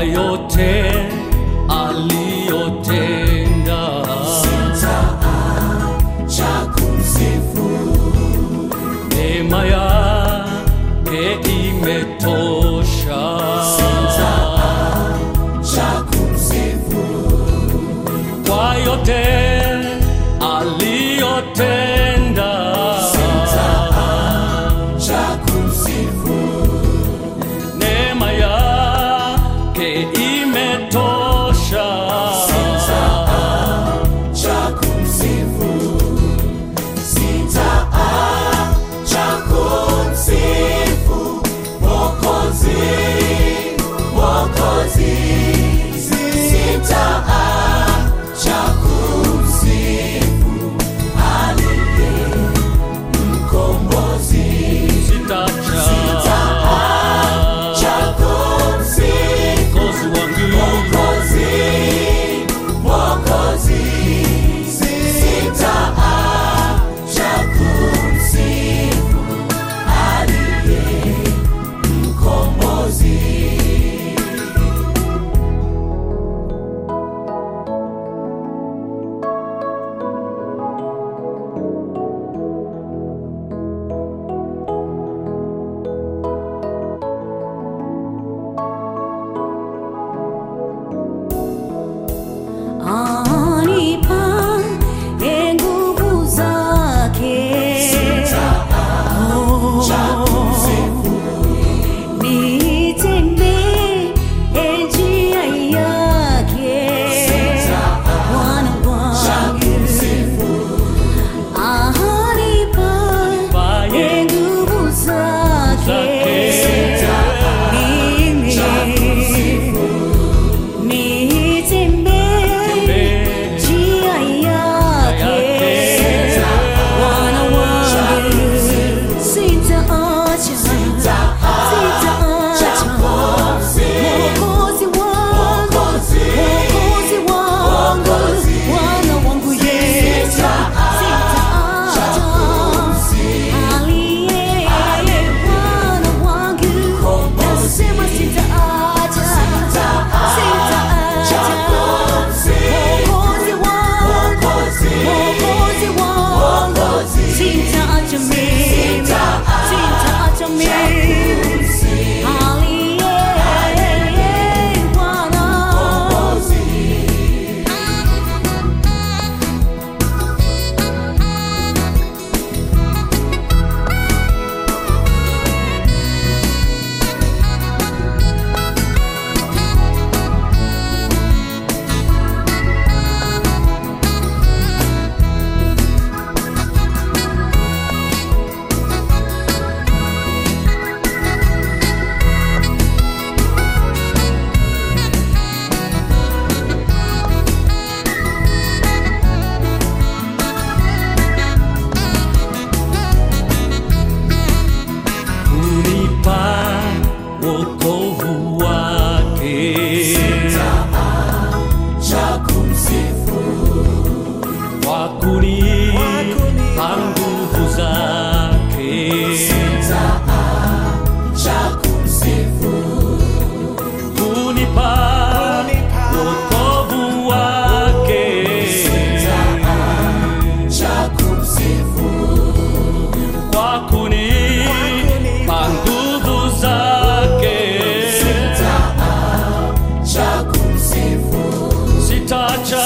kwa yote aliyotenda. cha kumsifu Neema yake imetosha. cha kumsifu Kwa yote aliyotenda. cha kumsifu Neema yake imetosha. cha kumsifu sitaacha kumsifu Mwokozi Mwokozi sitaacha kumsifu aliye mkombozi Sitacha cha kumsifu Mwokozi wangu. Mwokozi, Mwokozi, sitaacha kumsifu aliye mkombozi. Anipa e nguvu zake Cha kumsifu nitembee e njia yake Bwana wangu Anipa e nguvu zake mimi nitembee njia yake Bwana wangu sitaacha sitaacha Mwokozi wangu Mwokozi wangu Bwana wangu Yesu sitaacha aliye Bwana wangu nasema sitaacha sitaacha Mwokozi wangu Mwokozi wangu sitaacha mimi sitaacha mimi aliye Bwana kunipa wokovu wake cha kumsifu kwa kunipa nguvu zake cha kumsifu kunipa wokovu wake cha kumsifu kwa kunipa nguvu zake cha kumsifu sitacha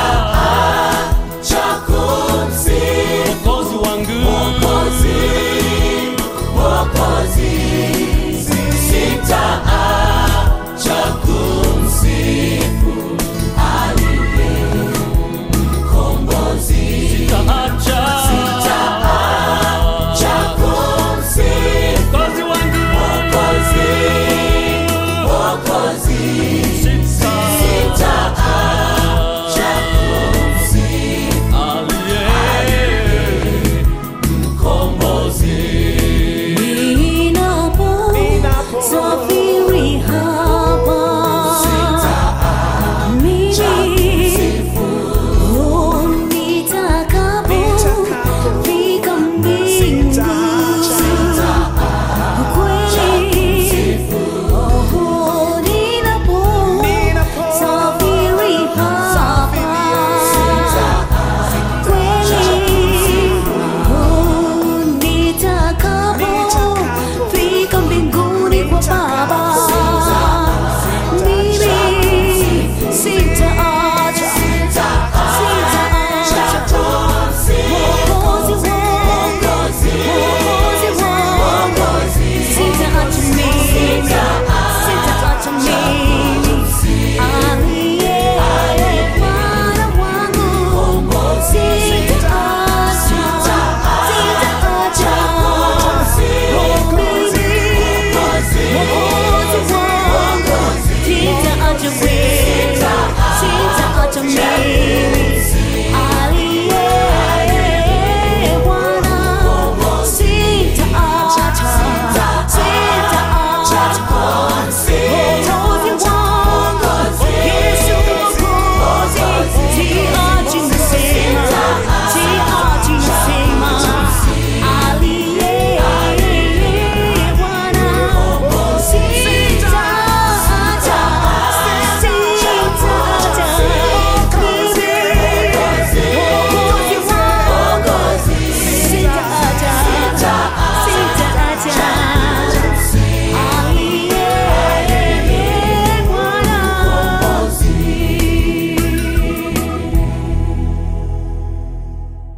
cha kumsifu wokozi wangu Mwokozi, Mwokozi,